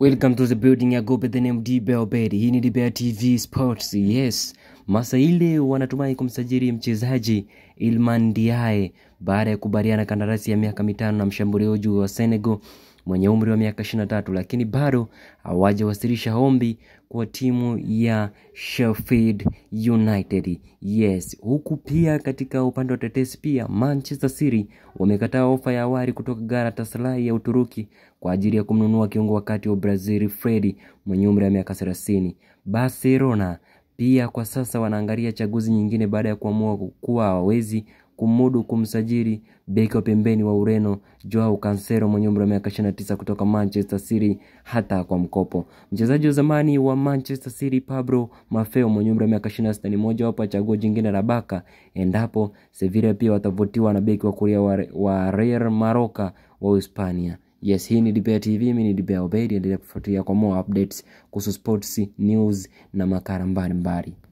Welcome to the building. I go by the name Dibe Obedi. Hii ni Dibe TV Sports. Yes, Masaile wanatumai kumsajili mchezaji Ilman Diaye baada ya kubaliana kandarasi ya miaka mitano na mshambuliaji wa Senegal mwenye umri wa miaka 23, lakini bado hawajawasilisha ombi kwa timu ya Sheffield United. Yes, huku pia katika upande wa tetesi pia Manchester City wamekataa ofa ya awali kutoka Galatasaray ya Uturuki kwa ajili ya kumnunua kiungo wakati wa Brazil Fred mwenye umri wa miaka 30. Barcelona pia kwa sasa wanaangalia chaguzi nyingine baada ya kuamua kuwa hawawezi kumudu kumsajili beki wa pembeni wa Ureno Joao Cancelo mwenye umri wa miaka 29 kutoka Manchester City hata kwa mkopo. Mchezaji wa zamani wa Manchester City Pablo Maffeo mwenye umri wa miaka 26 ni moja wapo ya chaguo jingine la Barca endapo Sevilla pia watavutiwa na beki wa kulia wa, wa Real Maroka wa Hispania. Yes, hii ni Dibea TV, mimi ni Dibea Obedi, endelea kufuatilia kwa more updates kuhusu sports, news na makala mbalimbali.